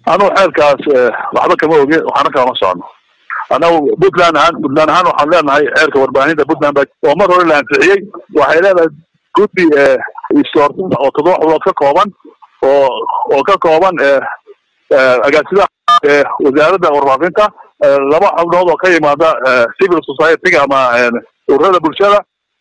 anugu xeerkaas waxba kama oge waxaana kalama socono anagu puntland ahaan puntland ahaan waxaan leenahay xeerka warbaahinta puntland ba oo mar hore la ansixiyey waxay leedahay guddi istoortinta oo toddoba xubnood ka kooban oo oo ka kooban agaasidaha wasaaradda warfaafinta laba xubnood oo ka yimaada civil society-ga ama ururada bulshada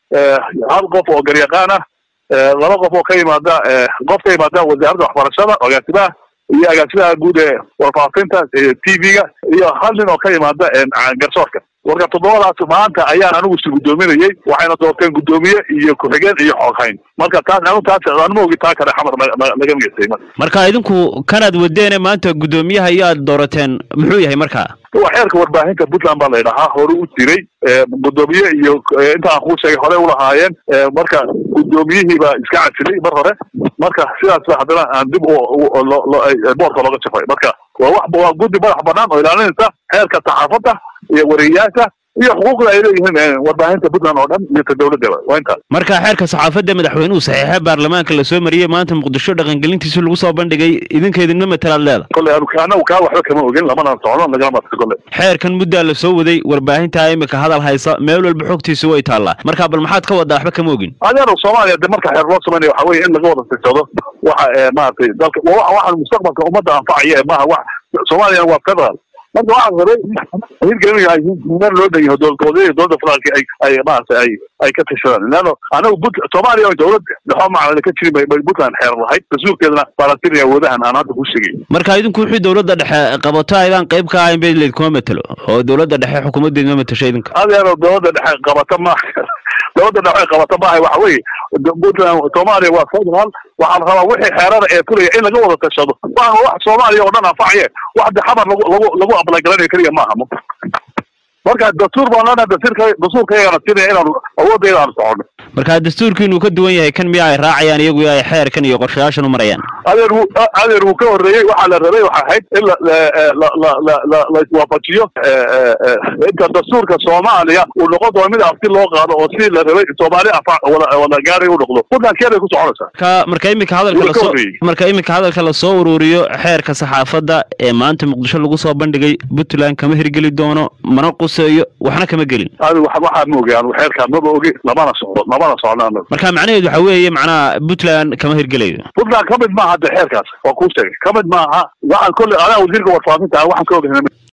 hal qof oo garyaqaan ah laba qof oo ka yimaada qof ka yimaada wasaaradda waxbarashada agaasimaha iyo agaasimaha guud ee warfaafinta t v-ga iyo hal nin oo ka yimaada garsoorka marka toddobadaas maanta ayaan anigu si guddoominayay waxayna doorteen guddoomiye iyo ku-xigeen iyo xooghayn marka taas anigu taas anuma ogi taa kale xamar laga migeystay marka idinku kanaad wadeene maanta guddoomiyaha iyo aad doorateen muxuu yahay marka waa xeerka warbaahinta puntland baa la yidhahaa hore u jiray guddoomiye iyo inta aan kuu sheegay hore ulahaayeen marka guddoomiyihii baa iska casilay mar hore marka sidaas ba haddana aan dib boorka looga jafay marka waa wax waa guddi madax banaan oo ilaalinaysa xeerka saxaafadda iyo wareeyaasha iyo xuquuqda ay leeyihiin warbaahinta puntland oo dhan iyo ta dowladaba waa intaas marka xeerka saxaafadda madaxweynuhu saxiixa baarlamaanka lasoo mariyey maanta muqdisho dhaqangelintiisa lagu soo bandhigay idinkeedinma matalaad leeda kolley anagu kaa waxba kama ogin lamana socno lagama marka kolley xeerkan muddaa la soo waday warbaahinta imika hadal haysa meel walba xogtiisa way taallaa marka bal maxaad ka wadaa waxba kama ogin adeero soomaaliya de marka xeer loo sameynaya waxa weye in laga wada tirsado waxa maaragtay dalka waxaan mustaqbalka ummadda anfacaya maaha wax soomaaliyana waa federal marka waxaan rabay hirgelinayaa meel loo dhan yahay dowladgoboleedyada dowladda federaalka ay ay maaragtay ay ay ka tashadaan leano anagu but soomaaliya oo dowlad dhexoo macnada ka jirin bay puntland xeer lahayd rasuulkeedana balatin awoodahan aan hadda ku sheegay marka idinku wixii dowladda dhexe qabato aydaan qayb ka ahayn bay laydkuma matelo oo dowladda dhexe xukuumaddeed ma matasho idinka adeero dowladda dhexe qabata ma dowladda dhexe qabata maaha waxa weeye puntland soomaaliya waa federal waxaa la rabaa wixii xeerada ee fulaya in laga wada tashado waa wax soomaaliya oo dhan anfacaye wax de xamar lagu lagu lagu ablaygaranayo keliya maaha marka dastuur baan leenahay dastuurka dastuurkayagana siinaya inaanu awoodayda aanu socono marka dastuurkiinu ka duwan yahay kan miya ay raacayaan iyagu ay xeerkan iyo qorshayaashan u marayaan adeer wuu adeer wuu ka horreeyey waxaa la rabay waxa ahayd in la la la la la la iswaafajiyo inta dastuurka soomaaliya uu noqon doono mid afti loo qaado oo si la rabay soomaali afa wada wada gaaray u noqdo puntland keeday ku soconaysaa marka marka imika hadalka lasoo marka imika hadalka lasoo ururiyo xeerka saxaafadda ee maanta muqdisho lagu soo bandhigay puntland kama hirgeli doono mana quseeyo waxna kama gelin adigu waxaa ma ogi anigu xeerkaan maba ogi lamana socdo lamana socno anagu marka macnaheedu waxa weeye macnaha puntland kama hirgelayo puntland ka mid maaha de xeerkaas waa kuu sheegay ka mid maaha waxaan kolley anaa wasiirka warfaafinta ah waxaan ka ogahay